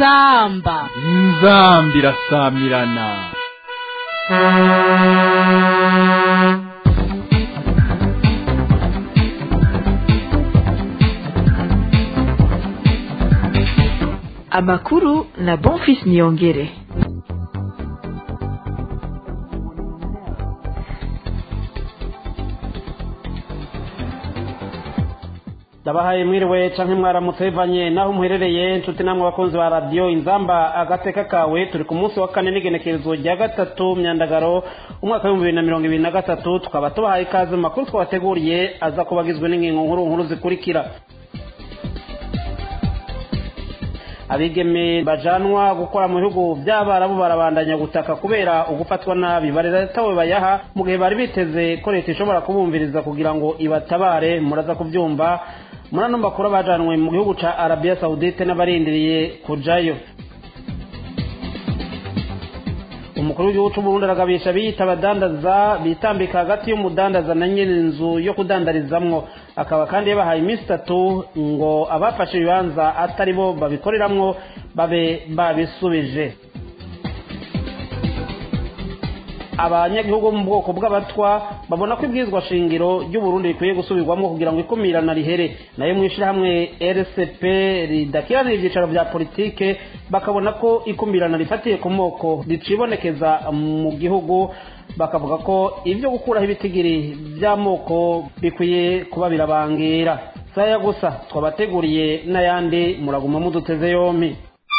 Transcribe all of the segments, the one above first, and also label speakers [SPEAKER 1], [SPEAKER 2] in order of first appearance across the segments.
[SPEAKER 1] inzamba
[SPEAKER 2] inzambi irasamirana
[SPEAKER 3] amakuru na bonfis niyongere
[SPEAKER 4] ndabahaye mwiriwe canke mwaramutse bivanye naho muherereye nshuti namwe bakunzi ba radiyo inzamba agateka kawe turi ku munsi wa kane n'igenekerezo rya gatatu myandagaro umwaka w'ibihumbi bibiri na mirongo ibiri na gatatu tukaba tubahaye ikaze mu makuru twabateguriye aza kuba agizwe n'ingingo nkuru nkuru zikurikira abigeme bajanwa gukora mu bihugu by'abarabu barabandanya gutaka kubera ugufatwa nabi baretawe bayaha mu gihe bari biteze ko leta ishobora kubumviriza kugira ngo ibatabare muraza kubyumva muri ano makuru bajanwe mu gihugu ca arabiya sawudite n'abarindiriye kujayo umukuru w'igihugu c'uburundi aragabisha biyita abadandaza bitambika hagati y'umudandaza na nyiri inzu yo kudandarizamwo akaba kandi yabahaye iminsi itatu ngo abafashe ibibanza atari bo babikoreramwo babe babisubije abanyagihugu bo mu bwoko bw'abatwa babona ko ibwirizwa shingiro ry'uburundi rikwiye gusubirwamo kugira ngo ikumirana rihere nayo mu ishyirahamwe rcp ridakiranira ibyicaro bya politike bakabona ko ikumirana rifatiye ku moko ricibonekeza mu gihugu bakavuga ko ibyo gukuraho ibitigiri by'amoko bikwiye kuba birabangira saya gusa twabateguriye n'ayandi muraguma muduteze yompi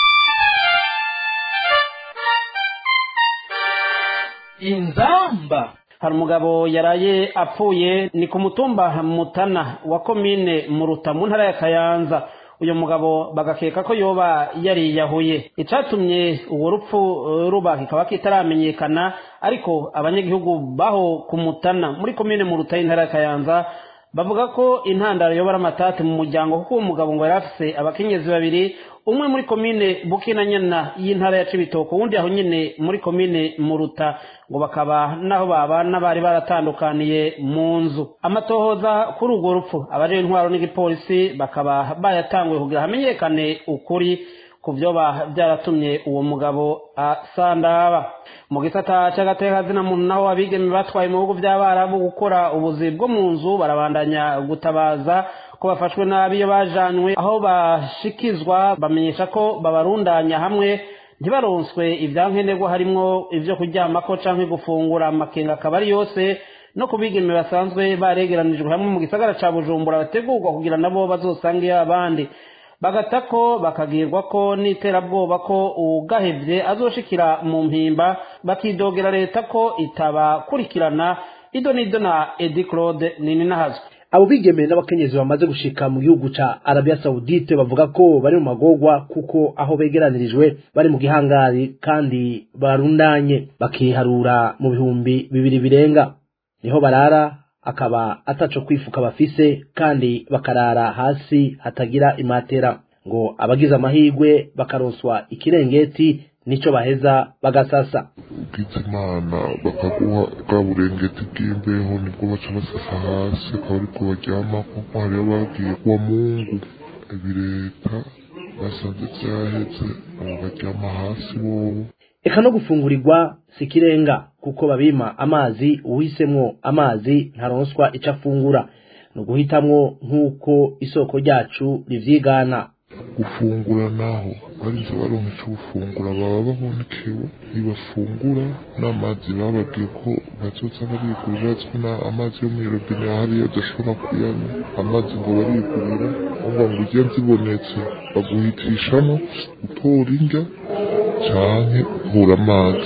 [SPEAKER 1] inzamba
[SPEAKER 4] hari umugabo yaraye apfuye ni ku mutumba mutana wa komine muruta mu ntara ya kayanza uyu mugabo bagakeka ko yoba yariyahuye icatumye uwo rupfu ruba kikaba kitaramenyekana ariko abanyagihugu baho ku mutana muri komine muruta y'intara ya kayanza bavuga ko intandaro yobora amatati mu muryango kuko uwo mugabo ngo yari afise abakenyezi babiri umwe muri komine bukina nyana y'intara ya cibitoko uwundi aho nyine muri komine muruta ngo bakaba naho babana bari baratandukaniye mu nzu amatohoza kuri urwo rupfu abaje intwaro n'igipolisi bakaba bayatanguye kugira hamenyekane ukuri ku vyoba byaratumye uwo mugabo asandaba mu gisata c'agateka zina muntu naho abigeme batwaye mu bihugu vy'abarabu gukora ubuzi bwo mu nzu barabandanya gutabaza ko bafashwe nabi iyo bajanywe aho bashikizwa bamenyesha ko babarundanya hamwe ntibaronswe ivyankenerwa harimwo ivyo kuryamako canke gufungura amakenga akaba ari yose no ku bigeme basanzwe baregeranijwe hamwe mu gisagara ca bujumbura bategurwa kugira nabo bazosangeyo abandi bagata ko bakagirwa ko n'iterabwoba ko ugahevye azoshikira mu mpimba bakidogera leta ko itabakurikirana ido n'ido na edi claude nini nahazwe
[SPEAKER 5] abo bigeme n'abakenyezi bamaze gushika mu gihugu ca arabiya sawudite bavuga ko bari mu magorwa kuko aho begeranirijwe bari mu gihangari kandi barundanye bakiharura mu bihumbi bibiri birenga niho barara akaba ataco kwifuka bafise kandi bakarara hasi hatagira imatera ngo abagize amahirwe bakaronswa ikirengeti nico baheza bagasasa
[SPEAKER 6] ugize imana bakaguha bwa burengeti bw'imbeho nibwo baca basasa hasi akaba ariko baryamako hariyo bagiye kuwa mungu ibi leta basanze vyaheze abo baryama hasi bobo
[SPEAKER 5] eka no gufungurirwa si ikirenga kuko babima amazi uhisemwo amazi ntaronswa ico afungura ni uguhitamwo nk'uko isoko ryacu rivyigana
[SPEAKER 6] gufungura naho barinze baronka ico gufungura baba babonekewe ntibafungura n'amazi bababwiye ko bazoza barigurira azwi na amazi yo mw'irobine hariya adashobora kuyanywa amazi ngo barigurira umva ngo ujya zibonetse baguhitishamo utora indya canke uhura amazi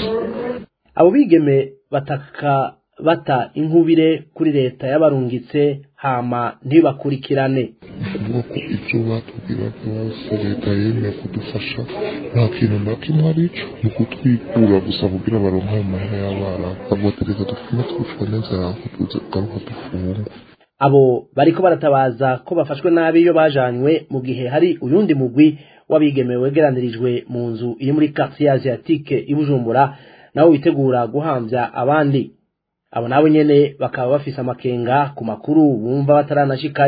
[SPEAKER 5] abo bigeme bataka bata inkubire kuri leta y'abarungitse hama ntibakurikirane
[SPEAKER 6] ukuvuga ko ibyo batubwira byose leta yemeye kudufasha nta kintu na kimwe arico ni ukutwikura gusa kugira baronke ayo mahera y'abana bavuga ati reka dupfume twicwa n'inzara ngo tuze kugaruka dufungwe
[SPEAKER 5] abo bariko baratabaza ko bafashwe nabi iyo bajanywe mu gihe hari uyundi mugwi w'abigeme wegeranirijwe mu nzu iri muri quartier asiatique i Bujumbura nawo witegura guhamvya abandi abo nabo nyene bakaba bafise amakenga ku makuru bumva bataranashikayo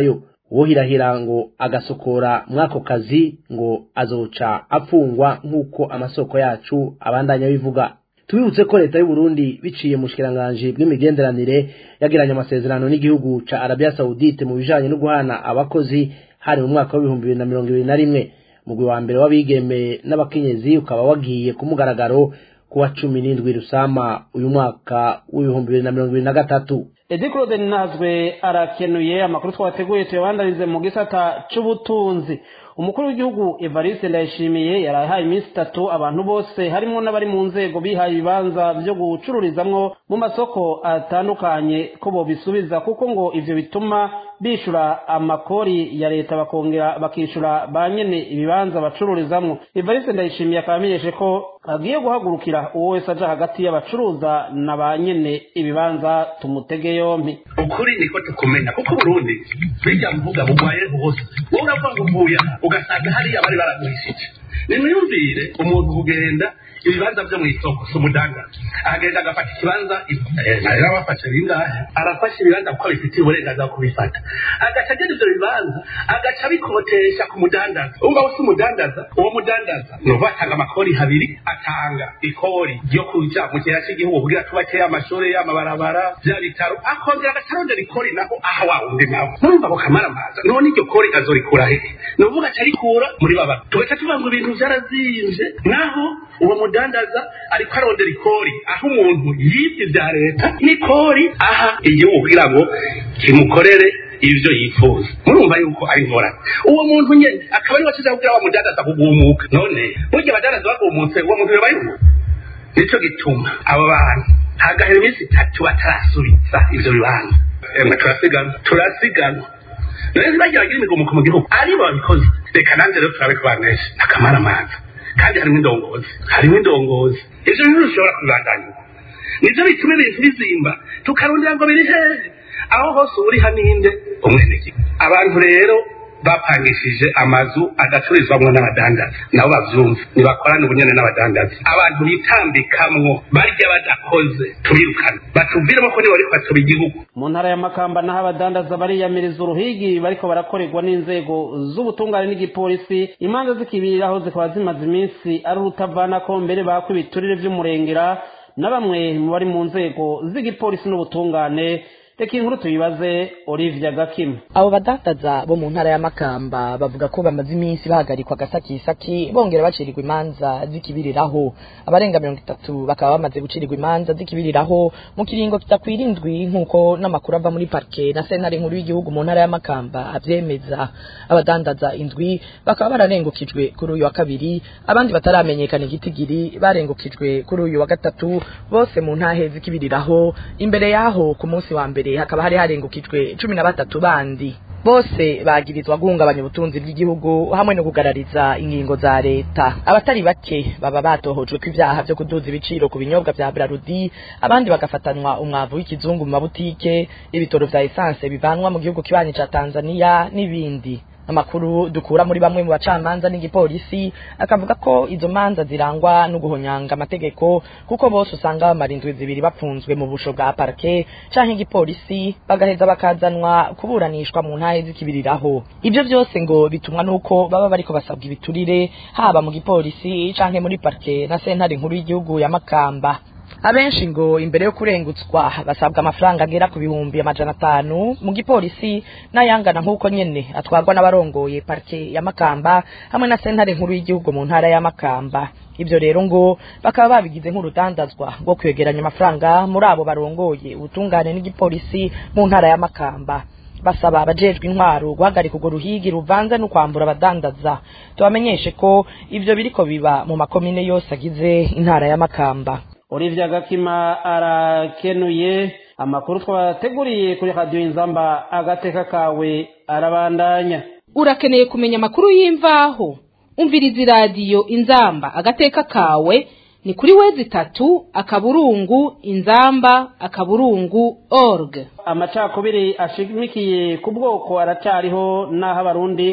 [SPEAKER 5] uwohirahira ngo agasokora mwako kazi ngo azoca apfungwa nk'uko amasoko yacu abandanya bivuga tubibutse ko leta y'u Burundi biciye mu shikiranganji bw'imigenderanire yagiranye amasezerano n'igihugu ca Arabia Saudite mu bijanye no guhana abakozi hari mu mwaka w'ibihumbi bibiri na mirongo ibiri na rimwe mugwi wa mbere w'abigeme n'abakenyezi ukaba wagiye ku mugaragaro kuwa cumi n'indwi rusama uyu mwaka w'ibihumbi bibiri na mirongo ibiri na gatatu
[SPEAKER 4] edi claude nazwe arakenuye amakuru twateguye tuyabandanize mu gisata c'ubutunzi umukuru w'igihugu evariste ndayishimiye yarahaye iminsi itatu abantu bose harimo n'abari mu nzego bihaye ibibanza byo gucururizamwo mu masoko atandukanye ko bobisubiza kuko ngo ivyo bituma bishura amakori ya leta bakongera bakishura ba nyene ibibanza bacururizamwo evariste ndayishimiye akaba amenyeshe ko agiye guhagurukira uwo wese aja hagati y'abacuruza na ba nyene ibibanza tumutege yompi
[SPEAKER 1] ukuri niko tukumenya kuko burundi bijya mvuga bugwaye hose wowe uravuga ngo mvuye aha ugasanga hariya bari baragurishije nimwiyumvire umuntu kugenda ibibanza byo mu isoko si umudandaza agenda agafata ikibanza rero abafashe bingahe arafashe ibibanza kuko abifitiye uburenganzira bwo kubifata agaca agenda ibyo bibanza agaca abikotesha ku mudandaza umva we si umudandaza uwo mudandaza ni uvuga atanga amakori habiri atanga ikori ryo kuja mu kigega cy'igihugu kugira tubakeye amashuri amabarabara bya bitaro akongera agaca arondera ikori naho aha wa wundi nawe murumva ako kamaramaza none iryo kori azorikura hehe ni ukuvuga aca arikura muri baba tugaca tuvuga ngo ibintu byarazinze naho uwo mudandaza ariko arondera ikori aho umuntu yibye ibya leta n'ikori aha igihugu kugira ngo kimukorere ibyo yifuza murumva yuko ari ingorane uwo muntu nyine akaba ari wasize kugira wa mudandaza kugumuka none burya abadandaza bagumutse uwo muntu bibayeho nicyo gituma abo bantu hagahera iminsi itatu batarasubiza ibyo bibanza emwe turasiganwa turasiganwa rero bagira bagira imigomuko mu gihugu aribo babikoze reka nanjye rero turabe kubanesha akamaramaza kandi harimo indongozi harimo indongozi ibyo bintu bishobora kubibandanya nibyo bituma ibintu bizimba tukarondera ngo biri hehe aho hose uri haninde umwenegihugu abantu rero bapangishije amazu adacururizwamo n'abadandaza nabo bavyumva nibakorane ubunyene n'abadandaza abantu bitambikamwo barya badakoze tubirukane batuviremo ko nibo bariko batoba igihugu
[SPEAKER 4] mu ntara ya makamba naho abadandaza bariyamiriza uruhigi bariko barakorerwa n'inzego z'ubutungane n'igipolisi imanza zikibiriraho zikaba zimaze iminsi ari urutavanako mbere bakwa ibiturire vy'umurengera na bamwe mu bari mu nzego z'igipolisi n'ubutungane reka inkuru tuyibaze olivia gakima
[SPEAKER 3] abo badandaza bo mu ntara ya makamba bavuga ko bamaze iminsi bahagarikwa agasakisaki bongera bacirirwa imanza zikibiriraho abarenga mirongo itatu bakaba bamaze gucirirwa imanza zikibiriraho mu kiringo kitakwira indwi nk'uko n'amakuru ava muri parike na sentare nkuru y'igihugu mu ntara ya makamba avyemeza abadandaza indwi bakaba bararengukijwe kuri uyu wa kabiri abandi bataramenyekana igitigiri barengukijwe kuri uyu wa gatatu bose mu ntahe zikibiriraho imbere yaho ku munsi wa mbere hakaba hari harengukijwe cumi na batatu bandi bose bagirizwa guhungabanya ubutunzi bw'igihugu hamwe no kugarariza ingingo za leta abatari bake baba batohojwe ko ibyaha byo kuduza ibiciro ku binyobwa vya Brarudi abandi bagafatanwa umwavu w'ikizungu mu mabutike ibitoro vya essence bivanwa mu gihugu kibanyi ca Tanzania n'ibindi amakuru dukura muri bamwe mu bacamanza n'igipolisi akavuga ko izo manza zirangwa no guhonyanga amategeko kuko bose usanga bamara indwi zibiri bapfunzwe mu busho bwa parke canke igipolisi bagaheza bakazanwa kuburanishwa mu ntahe zikibiriraho ibyo byose ngo bitumwa nuko baba bariko basabwa ibiturire haba mu gipolisi canke muri parke na sentare nkuru y'igihugu ya Makamba abenshi ngo imbere yo kurengutswa basabwa amafaranga agera ku bihumbi amajana atanu mu gipolisi n'ayangana nk'uko nyene atwarwa n'abarongoye parike ya makamba hamwe na sentare nkuru y'igihugu mu ntara ya makamba ibyo rero ngo bakaba babigize nk'urudandazwa rwo kwegeranya amafaranga muri abo barongoye ubutungane n'igipolisi mu ntara ya makamba basaba abajejwe intwaro guhagarika urwo ruhigi ruvanze no kwambura abadandaza tubamenyeshe ko ivyo biriko biba mu makomine yose agize intara ya makamba
[SPEAKER 4] olivia gakima arakenuye amakuru twabateguriye kuri radiyo inzamba agateka kawe arabandanya
[SPEAKER 7] urakeneye kumenya amakuru y'imvaho umviriza iradiyo inzamba agateka kawe ni kuri wezi itatu akaburungu inzamba akaburungu org
[SPEAKER 4] amacakubiri ashimikiye ku bwoko aracyariho n'aho abarundi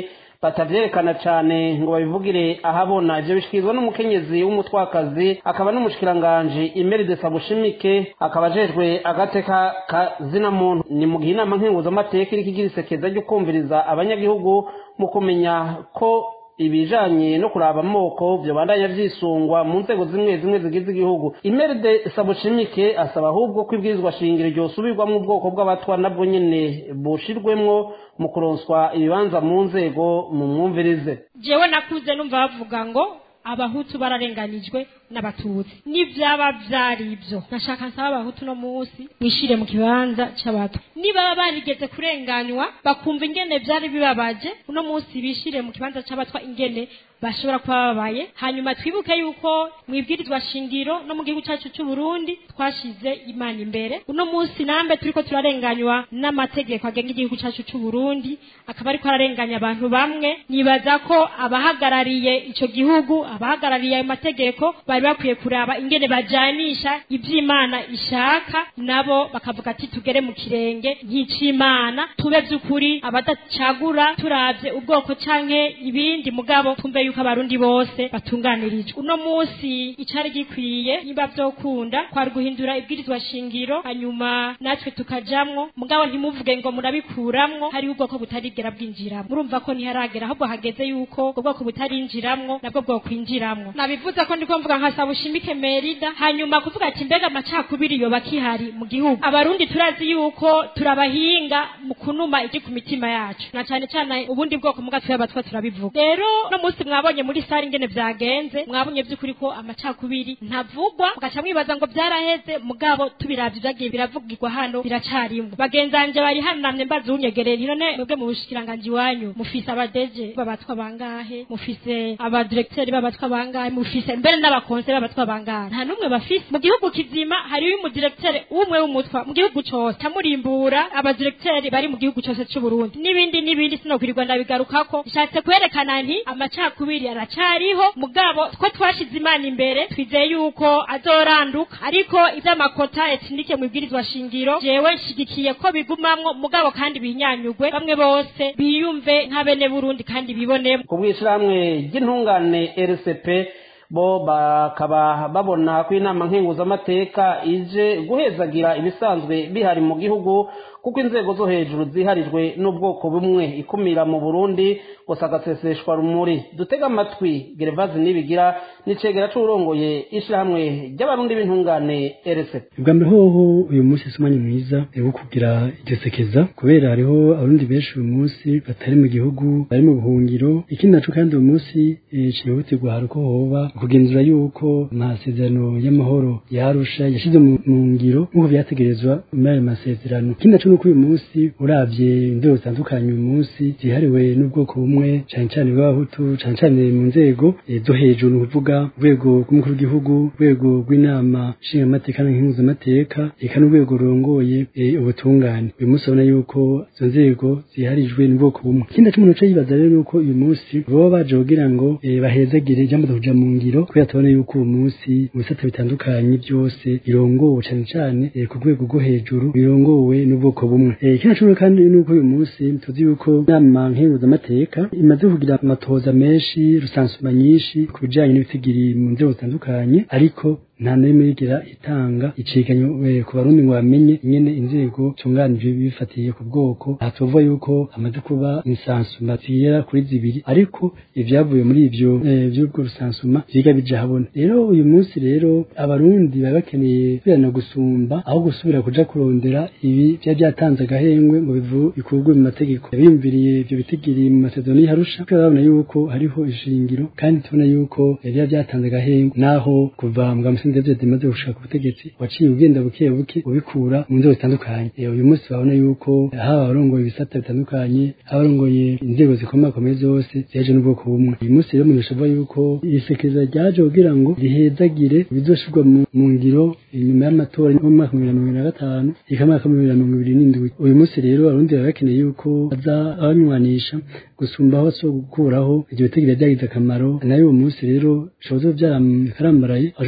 [SPEAKER 4] batavyerekana cane ngo babivugire ahabona ivyo bishikirizwa n'umukenyezi w'umutwakazi akaba n'umushikiranganji Imeride Sabushimike akaba ajejwe agateka ka zina muntu ni mu gihe inama nkenguzamateka iriko igira isekeza ryo kumviriza abanyagihugu mu kumenya ko ibijanye no kuraba amoko vyobandanya vyisungwa mu nzego zimwe zimwe zigize igihugu imeride sabushimike asaba ahubwo ko ibwirizwa shingiro ryosubirwamwo ubwoko bw'abatwa nabwo nyene bushirwemwo mu kuronswa ibibanza mu nzego mu mwumvirize
[SPEAKER 8] jewe nakuze numva bavuga ngo abahutu bararenganijwe n'abatutsi n'ivyaba vyari ivyo nashaka nsaba abahutu no munsi mwishire mu kibanza c'abato niba barigeze kurenganywa bakumva ingene vyari bibabaje uno munsi bishire mu kibanza c'abatwa ingene bashobora kuba babaye hanyuma twibuke yuko mwibwirizwa shingiro no mu gihugu cyacu cy'u Burundi twashize imana imbere uno munsi nambe turiko turarenganywa n'amategeko agenga igihugu cyacu cy'u Burundi akaba ariko ararenganya abantu bamwe nibaza ko abahagarariye ico gihugu abahagarariye ayo mategeko bari bakwiye kuraba ingene bajanisha ivy'imana ishaka nabo bakavuga ati tugere mu kirenge nk'icimana tube vy'ukuri abadacagura turavye ubwoko canke ibindi mugabo tumve yuko abarundi bose batunganirijwe uno munsi icari gikwiye niba vyokunda kwari guhindura ibwirizwa shingiro hanyuma natwe tukajamwo mugabo ntimuvuge ngo murabikuramwo hariho ubwoko butarigera bwinjiramwo murumva ko ntiharagera ahubwo hageze yuko ubwo bwoko butarinjiramwo nabwo bwokwinjiramwo nabivuze ko ndiko mvuga nka sabushimike merida hanyuma kuvuga ati mbega amacakubiri yoba kihari mu gihugu abarundi turazi yuko turabahinga mu kunuma igi ku mitima yacu na cane cane ubundi bwoko muga twabatwa turabivuga rero no munsi mwabonye muri sare ingene vyagenze mwabonye vy'ukuri ko amacakubiri ntavugwa mugaca mwibaza ngo vyaraheze mugabo tubiravye vyagiye biravugirwa hano biracarimwo bagenzanje bari hano namye mbaza unyegereye nti none mwebwe mu bushikiranganji wanyu mufise abadeje babatwa bangahe mufise abadirekiteri babatwa bangahe mufise mbere n'abakonse babatwa bangahe nta n'umwe bafise mu gihugu kizima hariyo umudirekiteri umwe w'umutwa mu gihugu cose camurimbura abadirekiteri bari mu gihugu cose c'uburundi n'ibindi n'ibindi sinokwirirwa ndabigarukako bishatse kwerekana nti amacakubiri aracariho mugabo ko twashize imana imbere twizeye yuko azoranduka ariko ivy'amakota etinike mu ibwirizwa shingiro jewe nshigikiye ko bigumamwo mugabo kandi binyanyugwe bamwe bose biyumve nk'abene burundi kandi bibonemo
[SPEAKER 4] ku bw'ishirahamwe ry'intungane rcp bo bakaba babona ko inama nkenguzamateka ije guhezagira ibisanzwe bihari mu gihugu kuko inzego zo hejuru ziharijwe n'ubwoko bumwe ikumira mu burundi gusa agaseseshwa rumuri dutega amatwi gerevazi nibigira n'icegera c'uwurongoye ishirahamwe ry'abarundi b'intungane rcp
[SPEAKER 9] ubwa mbere hoho uyu munsi si umwanya mwiza wo kugira iryo sekeza kubera hariho abarundi benshi uyu munsi batari mu gihugu bari mu buhungiro ikindi naco kandi uyu munsi cihutirwa hari uko hoba kugenzura yuko amasezerano y'amahoro yarusha yashize mu ngiro nk'uko vyategerezwa muri ayo masezerano ikindi naco nuko uyu munsi uravye inzego zitandukanye uyu munsi zihariwe n'ubwoko bumwe cane cane bw'abahutu cane cane mu nzego zo hejuru ni ukuvuga urwego rw'umukuru w'igihugu urwego rw'inama nshingamateka n'impuzamateka eka n'urwego rurongoye ubutungane uyu munsi urabona yuko izo nzego ziharijwe n'ubwoko bumwe ikindi naco umuntu aca yibaza rero nuko uyu munsi baba baje kugira ngo bahezagire ijambo kuja mu ngiro kubera tubona yuko uyu munsi mu bisata bitandukanye byose birongowe cane cane ku rwego rwo hejuru birongowe n'ubwoko bumwe ikindi naco kandi nuko uyu munsi tuzi yuko inama nkenguzamateka imaze kugira amatohoza menshi rusansuma nyinshi ku bijanye n'ibitigiri mu nzego zitandukanye ariko nta n'imwe yigera itanga iceganyo ku barundi ngo bamenye ingene inzego tunganije bifatiye ku bwoko aha tuvuga yuko hamaze kuba insansuma zigera kuri zibiri ariko ivyavuye muri ivyo vy'ubwo rusansuma vyiga bija habona rero uyu munsi rero abarundi baba bakeneye kubirana gusumba aho gusubira kuja kurondera ibi vyari vyatanze agahengwe ngo bikurwe mu mategeko biyumviriye ivyo bitigiri mu masezerano y'Arusha kubera babona yuko hariho ishingiro kandi tubona yuko vyari vyatanze agahengwe naho kuva mu David imaze gushaka ku butegetsi waciye ugenda buke buke ubikura mu nzego zitandukanye uyu munsi babona yuko haba abarongoye ibisata bitandukanye haba abarongoye inzego zikomakomeye zose ziheje n'ubwoko bumwe uyu munsi rero umuntu ashoboye yuko isekeza ryaje kugira ngo rihezagire ibizoshirwa mu ngiro inyuma y'amatora yo mu mwaka wa bibiri na mirongo na gatanu eka mwaka wa bibiri na mirongo ibiri n'indwi uyu munsi rero abarundi baba bakeneye yuko baza abanywanisha gusumba aho so gukuraho iryo bitegiro ryagize akamaro nayo uwo munsi rero bishobora kuba byarakarambaraye ashobora guca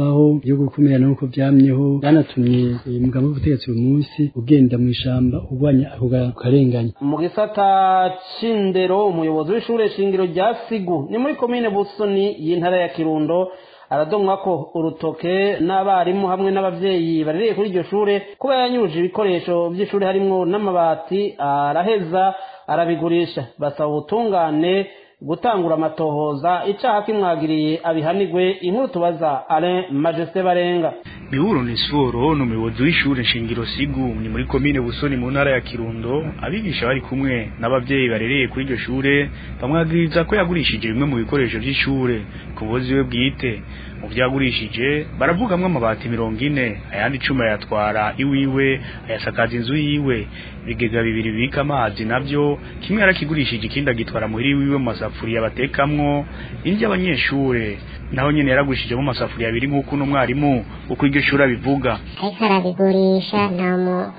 [SPEAKER 9] kwamaho yo gukumira nuko byamyeho byanatumye umugabo w'ubutegetsi uyu munsi ugenda mu ishamba urwanya ako karenganya
[SPEAKER 4] mu gisata c'indero umuyobozi w'ishure shingiro rya sigu ni muri komine busoni y'intara ya kirundo aradomwa ko urutoke n'abarimu hamwe n'abavyeyi barereye kuri iryo shure kuba yanyuje ibikoresho vy'ishure harimwo n'amabati araheza arabigurisha basaba ubutungane gutangura amatohoza icaha kimwagiriye abihanigwe inkuru tubaza Alain Majesté Barenga
[SPEAKER 10] Mihuro Nesforo ni umuyobozi w'ishure shingiro Sigu ni muri komine Busoni mu ntara ya Kirundo abigisha bari kumwe n'abavyeyi barereye kuri iryo shure bamwagiriza ko yagurishije bimwe mu bikoresho vy'ishure ku buzi we bwite mu vyagurishije baravugamwo amabati mirongo ine ayandi icumi ayatwara iwiwe ayasakaza inzu yiwe ibigega bibiri bibika amazi navyo kimwe yarakigurishije ikindi agitwara muhiri wiwe mu masafuriya batekamwo indya abanyeshure naho nyene yaragurishijemo amasafuriya abiri nk'uko uno mwarimu uko iryo shuri abivuga
[SPEAKER 11] ariko arabigurisha nta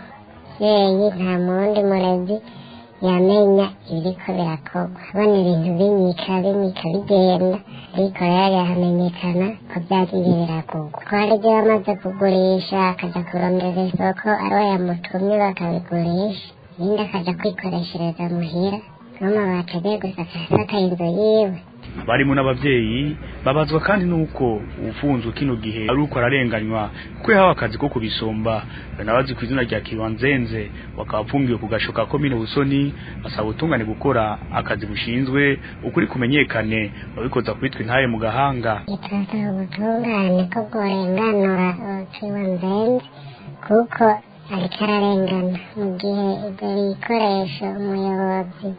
[SPEAKER 11] muvyeyi nta muwundi murezi yamenya ibiriko birakorwa abona ibintu binyika binyika bigenda ariko rero yahamenyekana ko vyagiye birakorwa ko hari ivyo bamaze kugurisha akaja kurondera isoko ariwe yamutumye bakabigurisha ibindi akaja kwikoreshereza muhira n'amabati agiye gusakasaka inzu yiwe
[SPEAKER 10] abarimu n'abavyeyi babazwa kandi nuko ufunzwe kino gihe ari uko ararenganywa kuko yahawe akazi ko kubisomba banabazi ku izina rya Kiwanzenze wakaba apfungiwe ku gasho ka komine Busoni basaba ubutungane gukora akazi bushinzwe ukuri kumenyekane babikoza kwitwa intaye mu gahanga
[SPEAKER 11] turasaba ubutungane ko bworenganura Kiwanzenze kuko ariko ararengana mu gihe ibyo bikoresho umuyobozi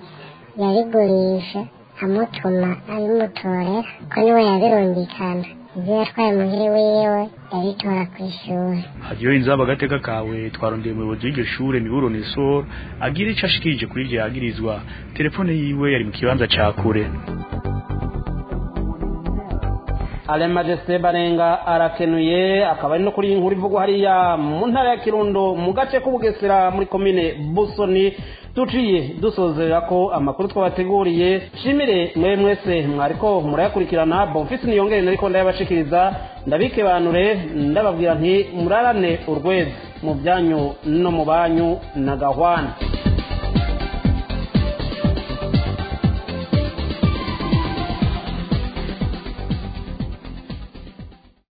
[SPEAKER 11] yabigurisha amutuma abimutorera ko niwe yabirungikana ibyo yatwaye muhiri wiwe yabitora ku ishuri
[SPEAKER 10] hadiyo inzaba agateka kawe twarondeye umuyobozi w'iryo shure miburo nesor agira ico ashikirije kuri ivyo yagirizwa telefone yiwe yari mu kibanza ca kure
[SPEAKER 4] Alain Majesté Barenga arakenuye akaba ari no kuri inkuru ivugwa hariya mu ntara ya Kirundo mu gace k'Ubugesera muri komine Busoni tuciye dusozera ko amakuru twabateguriye shimire mwe mwese mwariko murayakurikirana Bonfils niyongere nariko ndayabashikiriza ndabike banure ndababwira nti murarane urwezi mu byanyu no mu banyu na gahwana